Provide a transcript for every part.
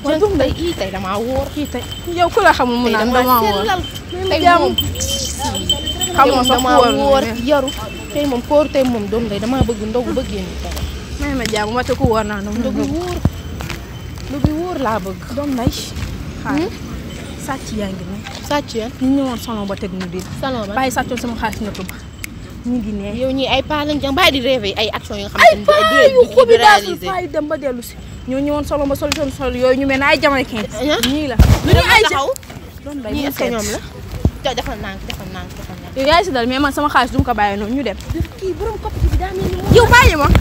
waaw doom day ii tey damaa wóor kii tey yow ku la xamul mu tey naan damaa dama woor sellal tey jàmm. moom xamoo sax damaa woor wóor mais yaru tey moom koor tey moom doom day damaa bëgg ndogu bëggee ni dara may ma jàmm wate ku woor naa ndogu ndogu wóor ndogu wóor laa bëgg doom nday xaar sàcc yaa ngi ne sàcc yan ñu ñëwoon salon ba teg ñu biir salon ba bàyyi sàccoon sama xaalis na tuba ñu ngi ne yow ñii ay pas lañ jàng bàyyi di rêvé ay action yoo xam ay ne paa di yu di xubi daasul réaliser paa yi dem ba dellu si ñoo ñëwoon salon ba solution sol yooyu ñu mel ne ay jamaïcain Ah. ñii la lu ñu ñu ay taxaw doom day ñii bu est-ce que seet. ñoom la te defal naa defal naa defal naa yow yaay si dal mais man sama xaalis du ma ko bàyyi noonu ñu dem kii borom kopp bi daa mel ni moom yow bàyyi ma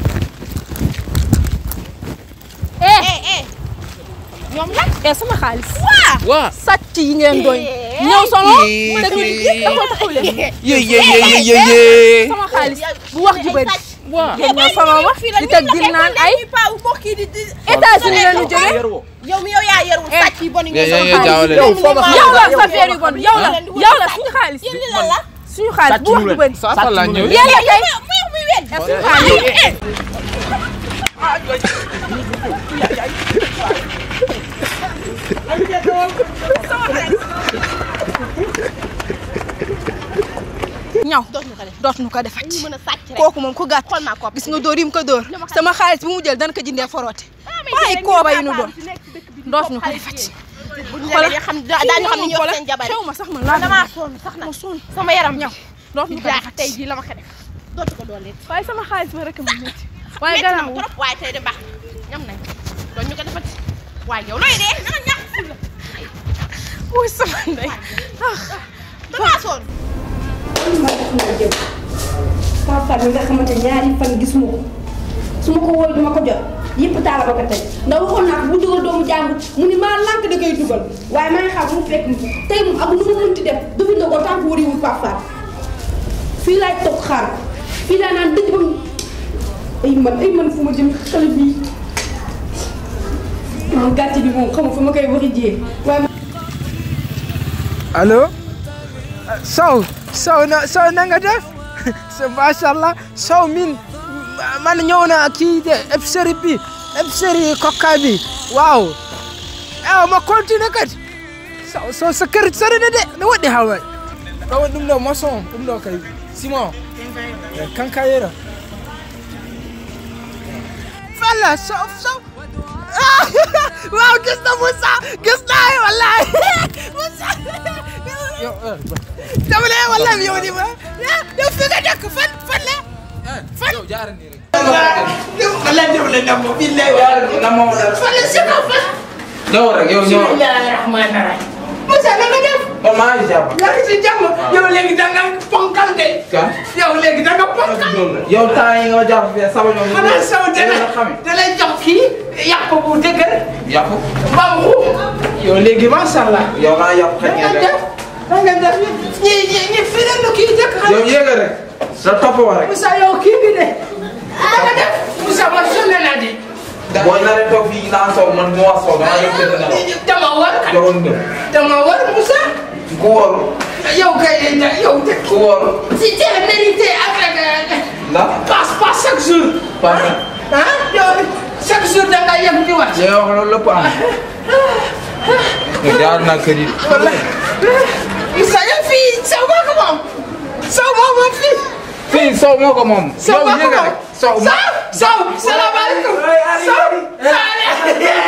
eh eh eh ñoom la eh sama xaalis waa sàcc yi ngeen doy ñëw solo teg ñu taxaw taxaw leen ye ye ye ye ye ye sama xaalis bu wax ju bëri waa ngeen ñëw solo ma di teg dir naan ay États-Unis la ñu jógee yow mi yow yaa yarul sàcc yi bon ye ye ye jaawale yow de. yow la sa affaire yu bon yow la yow la suñu xaalis suñu xaalis bu wax ju bëri saa fa laa ñëw yàlla kay suñu xaalis ñaw dootuñu ko def dootuñu ko defati ñu mën a sàcc rek kooku moom ku gàtt xool naa kopp gis nga dóor yi mu ko dóor Lu ma xam. sama xaalis bu mu jël dana ko jëndee foroote waaye kooba yi nu doon dootuñu ko defati buñ la dee xam daañu xam ni ñu wax seen jabar xew ma sax man laa damaa sonn sax na ma sonn sama yaram ñaw dootuñu ko jaax defati tey jii la ma ko def dootu ko doole waaye sama xaalis ba rek ma métti waaye metti na gannaaw ma trop waaye tey de baax ñam nañ doon ñu ko defati waaye yow looy dee dama ñàkk ful la wuy sama ndey damaa sonn Papa mi nga xamante ñaari fan gisuma ko su ma ko wooy duma ko jot yëpp taala ba ko tey ndax waxoon naa ko bu dugal doomu jàmbur mu ni maa lànk da koy dugal waaye maa ngi xam mu fekk mu tey moom ak nu mu mënti def dafa ndogoo tant que wariwul Papa fii laay toog xaar fii laa naan dëj ba mu ay man ay man fu ma jëm xale bii moom gàcce bi moom xamu fu ma koy waxi jiyee waaye allo Sow Sow na Sow na nga def so macha allah Sow min man ñëw na kii de épicerie bi épicerie kokka bi waaw ewa ma continue kadi Sow Sow sa kër sori na de no waɗi haway ɗo ɗum ɗo maçon ɗum ɗo kay simon kankayera falla Sow Sow ah waaw gis na Moussa gis naa yi wallahi Moussa yow dama ne wallahi yow di ma yow fi nga dëkk fan fan la fan yow jaara nii rek. wallahi dama la nam mo billahi fan la si kaw fan ñëw rek yow ñëw. bismillahi rahmani rahim Moussa na nga def man maa ngi jàpp. yaa ngi si jàmm yow léegi da nga ponkal de kan. yow léegi da nga ponkal yow temps yi nga jàpp fii sama ñoom. xanaa sama dana nga xam. da lay jox kii yàpp bu dëgër yàpp. bam xu yow léegi macha allah yow maa yàpp xëy da nga na def da nga def ñi ñi ñi fii la kii dëkk xam yow yéegal rek. sa topp wa rek. Moussa yow kii bi de da nga def Moussa man sonn naa di booy na rek toog fii naan sow man mu wax sow dama yëg tëdd na la. dama war kat joxoon nga. dama war Moussa ku wóor. yow kay da yow de ku wóor. si teel mérité avec ndax. passe pas chaque jour parce que. ah yow chaque jour da nga yem di wax yow wax loolu lépp am. yow jaar naa kër yi. wala Moussa yow fii saw moo ko moom saw moo moom fii fii sow moo ko moom. saw yow moo ko yéegal moom rek. sow ma. saw saw salaamaaleykum saw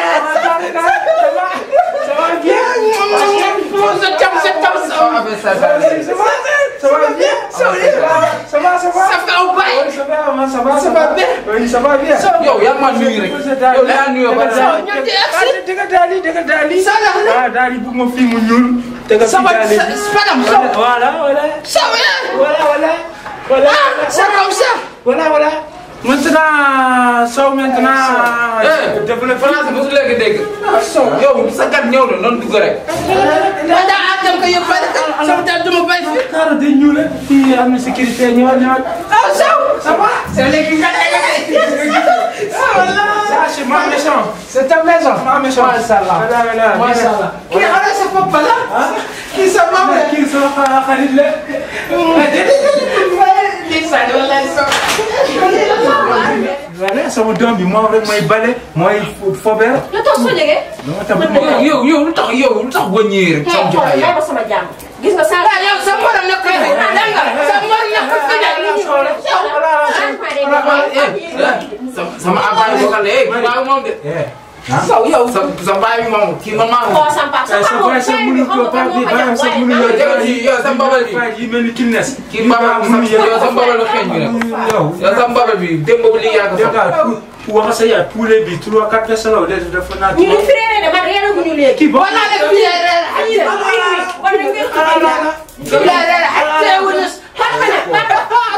yow yaa ma nuyu rek. yow yaa nuyoo ba pare. Sama Voilà, voilà. Maintenant, ça maintenant. eh développé France mosu léegi dégg. yow sa gat ñëw na noonu dugg rek. Cara de ñuul fii am na sécurité ñëwal ñëwal. Ça va? Ça, c'est ma maison. C'est ta maison. Ma maison. Machallah. Voilà, voilà. Machallah. Kii ana sa papa la? Kii sa maam la? Kii sama xa- xarit la. Ndeysaan wallahi so. voilà sama doom bi moom rek mooy bale mooy fobeer. yow toog soo jógee. dama tam yow yow yow lu tax yow lu tax boo ñëwee rek sama jotaay may yow. ma sama jàmm. gis nga saa. yow sa morom nekk fi dégg nga sa morom nekk fi dégg sama sama abbaay bokkal la eh baaw moom de. saw yow sa sa baay bi moom kii ma maa koo sam pap sa sa papa baay sa mënu ko paa bi baayam sa mënu yow jëgal ji yow sa mbabal bi yi mel ni kilnes. kii mbabal bi sa yow sa mbabal la xeeñ bi nag. yow. yow sa mbabal bi démb bu liggéey ak yow sa. daal ku wax sa yaay poulet bi trois quatre personnes la de dafa naa. ñu ngi fi réeré de man réeré gu ñu léegi. kii boo wala ne fii lay reer ak Aywa, aywa, wala ngeen ko fii lay reer ak teewul na papa nag papa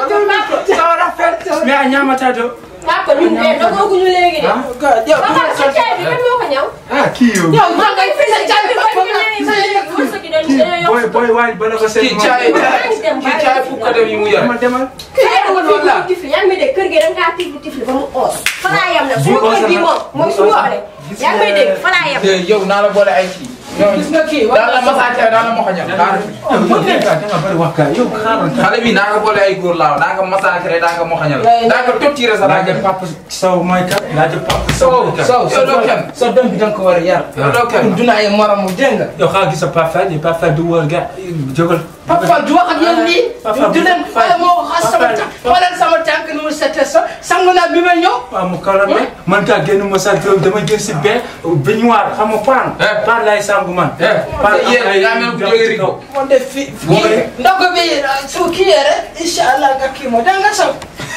papa mais a ñaamata do. papa ñun de dogooguñu léegi de. yow papa sa caay bi kan moo ko ñaw. ah kii yow. yow man ngay fi sa jàmm ba Parce que nee nañu wërsëg yi dañu dañoo yokk. booy booy waay bala ko seet. kii caay kii caay fukk ko dem yi mu yore. demal demal. yaa ngi tifli tifli yaa ngi may dégg kër gi da nga kaa tifli tifli ba mu oos. fa laa yem nag suñu kër gi moom mooy suñu waxale. yaa ngi may dégg fa laa yem. te yow naa la boole ay kii. yow gis nga kii daan la massacre daan la moxoñal. yow da nga bari wax kay yow xaaral. xale bi naa nga boole ay góor laaw daa nga massacre daa nga moxoñal. daa nga tottiré sa daa laajal nga. papa Sow mooy kat laajal papa Sow Sow mooy kat. Sow yow doo kenn. sa doom bi da nga ko war a yar. yow doo kenn. duna ay moromu dégg nga. yow xaaral gis sa papa Faye papa Faye du wóor ga jógal. papa du wax ak yéen lii. Papa du leen xoolal moo xas sama tànk xoolal sama tànk ni mu sete sa sangu naa bi ma ñëw. waaw mu kaw la ne man kaa génn ma sa kër dama jël si benn baignoire xam nga paan. Eh. paan laay sangu man. Eh, paan yéen ay- yaa mel ku jógee Rigo. moo def fi Boo ko kii defee. ndox bi su kii yee rek incha allah nga kii moo da nga saw.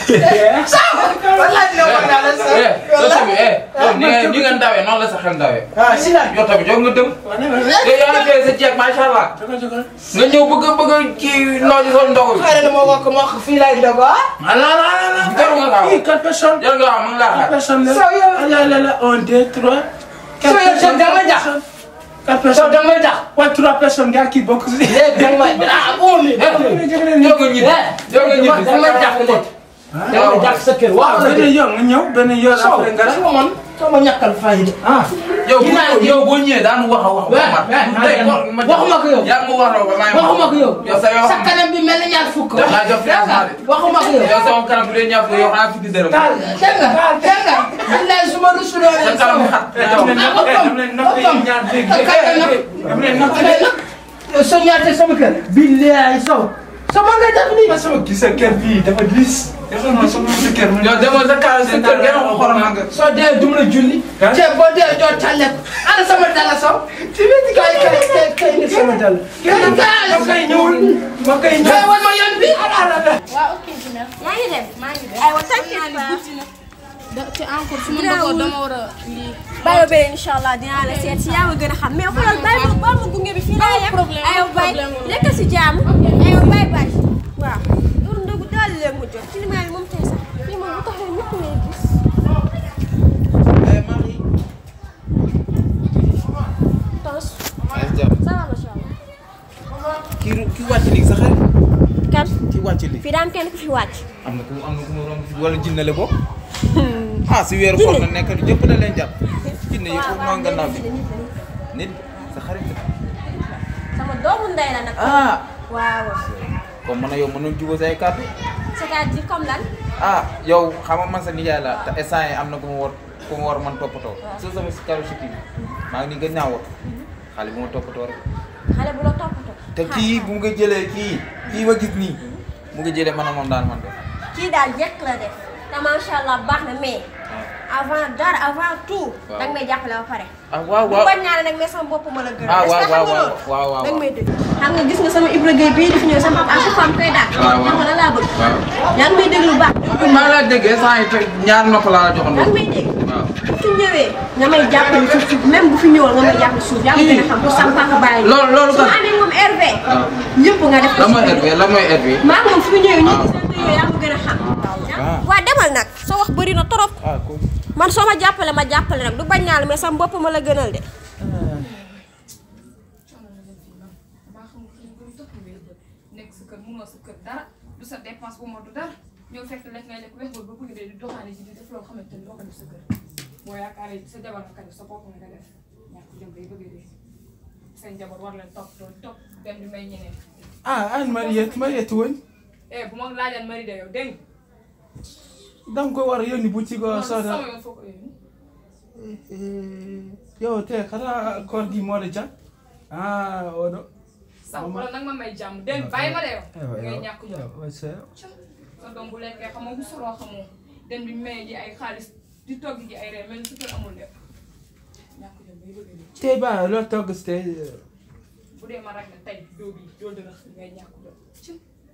saw wala ne war naa la saw. eh yow tamit eh yow ni nga ni nga ndawee noonu la sa xel ndawee. ah si la. yow tamit yow nga dem. yow yaa ngi koy sa jeeg macha allah. nga ñëw bëgg a bëgg a kii noo ci sol ndogu bi. xaaral ma wax ko ma wax fii laay ndogo ah. ala la la la. jarul nga gaaw. Kii quatre personnes. jarul nga gaaw mën ngaa quatre xaar. personnes la. Sow yow. ala la la un deux trois. Sow yow Sow da nga jax. quatre Sow personnes. da nga jax. waaye trois personnes nga kii bokk si. léegi da nga may ah bon mi. yow nga ñibbi. yow nga ñibbi. da nga jax léegi. da nga jax sa kër waaw waaw la benn yoon nga ñëw benn yoon Sow après nga gis nga man sama ñàkkal fayda. ah. yow bu yow boo ñëwee daan wax a wax. Ouais, ouais, waxuma ko yow. yaa ngi ma wax la ba maa ngi waxuma ko yow. yow sa yow sa kanam bi mel ni ñaar fukk. Daf laa jox financement de. waxuma ko yow. yow sama kanam bu dee ñaar fukk yow xanaa fukki dërëm. dégg nga dégg nga. billahi su ma rusuloo sa leen kanam sama. xat. dam leen napp dam leen napp yéen ñaar dégg dam leen napp mais nag yow soo ñaatee sama kër. billahi sow. sama nga def nii. ma sama gis sa kër bii dafa diis dafa ma sama sa kër mu yow demoo sa kër sa kër gën a ko xorom nga. soo dee dum la julli. Hein? te boo dee doo tàlle ko. ana sama dala sow. ci biir kay kay kay kay ni sama dala. kay kay. ma koy ñëwul ma koy kay ñëw wan ma yoon bi. waaw ok dina yaa ngi dem. maa ngi dem aywa t'inquiète pas. da te encore su ma ndogoo dama war a lii bàyyi ba beneen incha allah dinaa la seet si yaa ma gën a xam mais xoolal bàyyi ma bàyyi ma gunge bi fii laa yem. problème, aywa amul bàyyi problème. lekk si jàmm. aywa bàyyi bàyyi. waaw loolu ndogu daal leen mu jot climat bi moom tey sax fii moom bu taxee ñëpp lay gis. tos ça va macha allah. kii kii wàcc léegi sa xarit. kan kii wàcc léegi. fii daan kenn ku fi wàcc. am na ku am na ku mu romb wala jinne la bokk. ah si weeru koor Jinne. na nekk jëpp na leen jàpp. jinne yi foofu noonu nga naaw bi. nit sa xarit la. sama doomu ndey la nag. ah waaw comme man a yow mënoon jubóo say kàddu. c'est-à-dire comme lan. ah yow xam nga man sa nijaay la te instant yi am na ku ma war ku ma war man toppatoo. soo sama si karu si kii maa ngi nii gën naa wot xale bu ma toppatoo rek. xale bu la toppatoo. te kii bu nga jëlee kii kii ma gis nii mu ngi jëlee man a moom daal man de. kii daal jekk la def te macha allah baax na mais avant dara avant tout. Waaw. danga may jàppale ba pare. ah waaw bu waaw bañ naa ne nag mais sama bopp ma la gën ah est-ce waaw que xam nga waaw loolu. waaw waaw danga may dégg. xam nga gis nga sama Ibra Gueye bii di fi ñëw sama à chaque fois mu koy daal. waaw waaw xam nga lan laa bëgg. waaw. yaa ngi may dégg lu baax. maa ngi lay déggee saa yi te ñaar nopp laa la joxoon yaa ngi may dégg. waaw. bu fi ñëwee nga may jàppale suuf suuf même bu fi ñëwoon nga may jàppale suuf yaa ngi gën a xam pour sama papa bàyyi. loolu loolu su kan ma amee moom RV. waaw. ñëpp nga def ko lan si mooy biir. RV lan mooy RV. maa ngi moom fi mu ñëwee nii Ah. gis nga yooyu yaa ma gën a xam. Ah. waa demal nag soo wax bëri na trop. ah cool. man soo ma jàppale ma jàppale nag du bañ naa la mais sama bopp ma la gënal de. maa xam nga xëy na topp ngay bët nekk sa kër munoo sa kër dara du sa dépense bu ma du dara ñëw fekk lekk ngay lekk wex ba bëgg dee di doxaane ji di def loo xamante ni doo ko def sa kër boo yaakaaree sa jabar nga ko def sa bopp nga ko def ñàkk jëm bay bëgg dee say njaboot war leen topp doon topp dem di may ñeneen ah an Mariette Mariette woon eh bu ma laajal mari de yow dégg nga danga ko war a yónni boutique o sama soda yoon foo ko yónni yow te xanaa koor gi moo la jàpp ah oɗo sax wala nag ma may jàmm dégg nga bàyyi ma de yow ngay ñàkk jom wasa sa doom bu lekkee xamoo bu soroo xamoo dem di maye ji ay xaalis di togg ji ay reer mel ni su kër amul lépp ñàkk jom bay bëgg nii tey ba loo togg si tey bu dee ma rek la tey doo bi doo dërëx ngay ñàkk jom ci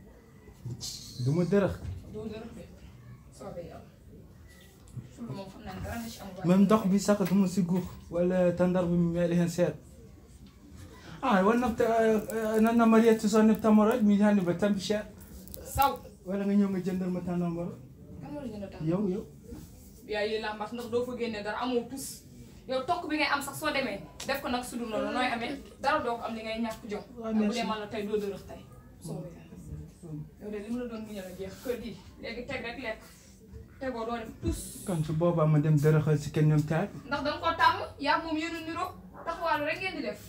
du ma dërëx doo dërëx de soobee yàlla fulu moom xam naa ne dara nga ci amul même ndox bi sax du ma si guux wala tandar bi mu meeɗi hen seeɗa ah wonno nanna mariette so neb tamoroje mi hande ɓe tambi seeɗa saw wala nga ñëw nga jëndal ma tànnambara kan moo la jënd tax yow yow yaa yi la mbax ndax doo fa génne dara amoo tus yow tokk bi ngay am sax soo demee def ko nag sudul noonu nooy amee dara doo ko am li ngay ñàkk jom waaw bu merci. dee man la tey doo dërëx tey soobee yàlla yow de li mu la doon muñal a jeex kër gi léegi teg rek lekk tegoo doo def tus kon su boobaa ma dem dërëxal si kenn ñoom taat ndax danga ko tàmm yaa moom yéen a niroo taxawaalu rek ngeen di def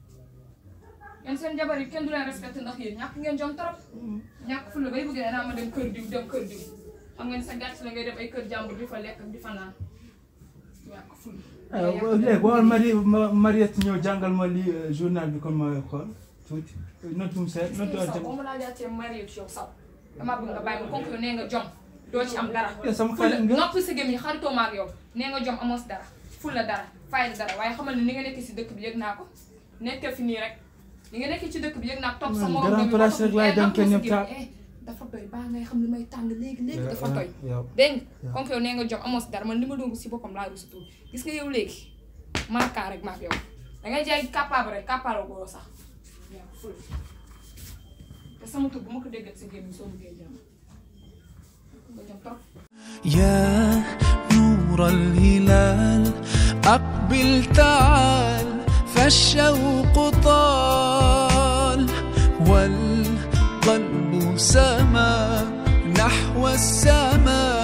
yéen seen jabar yi kenn du leen respecté ndax yéen ñàkk ngeen jom trop ñàkk fu la bay bëgg ne naa ma dem kër diw dem kër diw xam ngeen sa gàtt la ngay dem ay kër jàmbur di fa lekk ak di fa naan ñàkk fu léegi boo mari ma- mariette ñëw jàngal ma li journal bi comme ma xool tuuti notum seet notu saw boo ma laa jaatee marié ci yow saw damaa bëgg nga bàyyi ma comme que yow nee nga jom doo ci am dara yow sama fula xarit nga noppi sa gémmiñ xaritoo ma ak yow nee nga jom amoo si dara fula dara fayda dara waaye xamal ne ni nga nekk si dëkk bi yëg naa ko nekkee fi nii rek ni nga nekk ci dëkk bi yëg naa ko topp sa Man, morom grand bi place rek laay dem kenn ñëpp taal taal. dafa doy baa ngay xam li may tàng léegi léegi dafa doy yow dégg nga comme que yow nee nga jom amoo si dara man li ma doon si boppam laa rusu tuur gis nga yow léegi marka rek maak yow dangay jaay capable rek capable goo sax waaw ful te sama tur bu ma ko déggat si gémmiñ soo bëggee jàmm nga jom trop يا نور الهلال أقبل تعال فالشوق طال والقلب سما نحو السماء